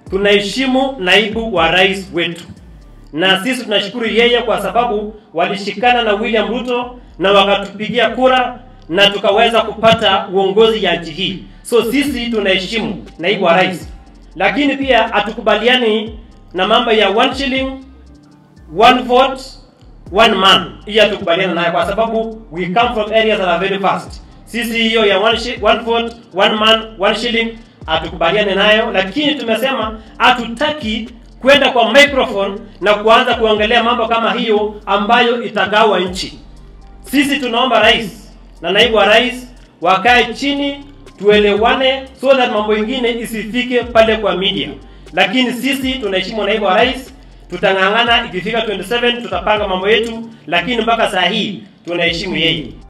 tunaheshimu naibu wa rais wetu, na sisi tunashukuru yeye kwa sababu walishikana na William Ruto na wakatupigia kura na tukaweza kupata uongozi ya nchi hii. So sisi tunaheshimu naibu wa rais, lakini pia hatukubaliani na mambo ya one shilling one vote one man. Hiyo hatukubaliana nayo kwa sababu we come from areas that are very fast. Sisi hiyo ya one, shi, one vote one man one shilling hatukubaliane nayo, lakini tumesema hatutaki kwenda kwa microphone na kuanza kuongelea mambo kama hiyo ambayo itagawa nchi. Sisi tunaomba rais na naibu wa rais wakae chini tuelewane, so that mambo ingine isifike pale kwa media. Lakini sisi tunaheshimu naibu wa rais, tutang'ang'ana. Ikifika 27 tutapanga mambo yetu, lakini mpaka saa hii tunaheshimu yeye.